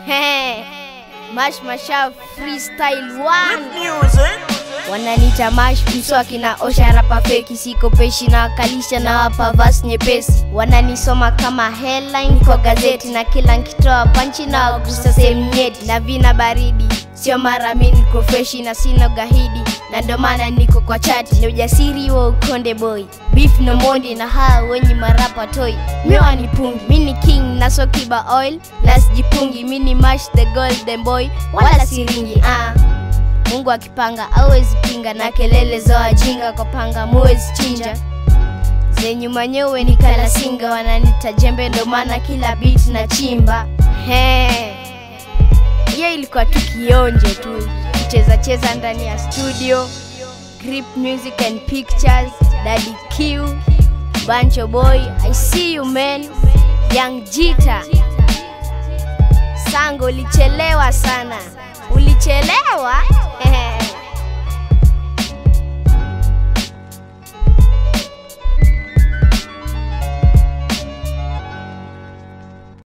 Mash Masha Freestyle One wananita mash mswaki na osha rapa feki siko peshi na wakalisha na wapa vas nyepesi wananisoma kama headline kwa gazeti na kila nkitoa panchi na wagusa sehemu nyeti na vina baridi sio mara mi niko freshi na sina gahidi na ndo maana niko kwa chati ni ujasiri wa ukonde boy beef no mondi na haa wenye marapa toy miwa ni pungi mi ni king na sokiba oil na sijipungi mi ni mash the golden boy wala siringi ah. Mungu akipanga awezi pinga, na kelele za wajinga kwa panga muwezi chinja. Zenyu manyewe ni kalasinga, wananita jembe, ndo maana kila beat na chimba. He, hiyo ilikuwa tukionje tu, kucheza cheza ndani ya studio. Grip Music and Pictures, Daddy Q, Bancho Boy, I see you man, Young Jita. Sango, ulichelewa sana, ulichelewa.